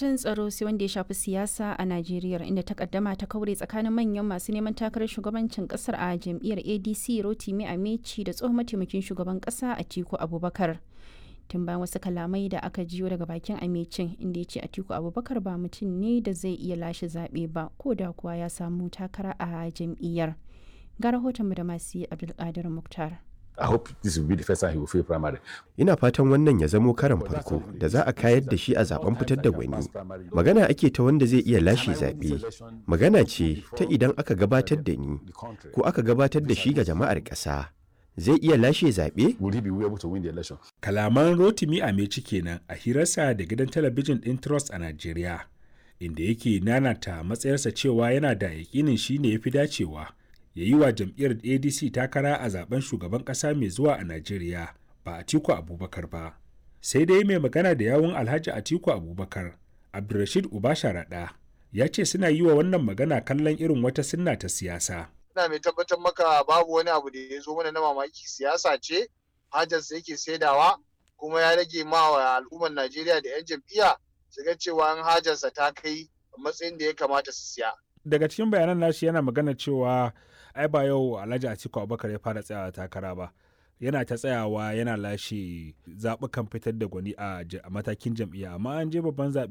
batun tsaro sai wanda ya shafi siyasa a Najeriya inda takaddama ta kaure tsakanin manyan masu neman takarar shugabancin kasar a jam'iyyar ADC Rotimi Amechi da tsohon mataimakin shugaban kasa Atiku Abubakar. Tun bayan wasu kalamai da aka jiyo daga bakin Amechin inda ya ce Atiku Abubakar ba mutum ne da zai iya lashe zaɓe ba ko da kuwa ya samu takara a jam'iyyar. Ga rahoton da masu Abdulkadir Muktar. I hope this will be the first time he will fail primary. Ina fatan wannan ya zamo karan farko da za a kayar da shi a zaben fitar da gwani. Magana ake ta wanda zai iya lashe zaɓe. Magana ce ta idan aka gabatar da ni ko aka gabatar da shi ga jama'ar ƙasa. Zai iya lashe zaɓe? Will he be able to win the election? Kalaman Rotimi Ameci kenan a hirarsa da gidan talabijin ɗin Trust a Najeriya, inda yake nanata matsayarsa cewa yana da yaƙinin shi ne ya fi dacewa. ya yi wa jam'iyyar adc takara a zaben shugaban kasa mai zuwa a najeriya ba atiku abubakar ba sai dai mai magana da yawun alhaji atiku abubakar abdulrashid ubasharaɗa ya ce suna yi wa wannan magana kallon irin wata sunna ta siyasa ina mai tabbatar maka babu wani abu da ya zo mana na mamaki siyasa ce hajarsa yake saidawa kuma ya rage ma wa al'ummar najeriya da 'yan jam'iyya su ga cewa an hajarsa ta kai matsayin da ya kamata su siya daga cikin bayanan nashi yana magana cewa ai ba yau alhaji atiku abubakar ya fara tsayawa takara ba yana ta tsayawa yana lashe zaɓukan fitar da gwani a matakin jam'iyya amma an je babban zaɓe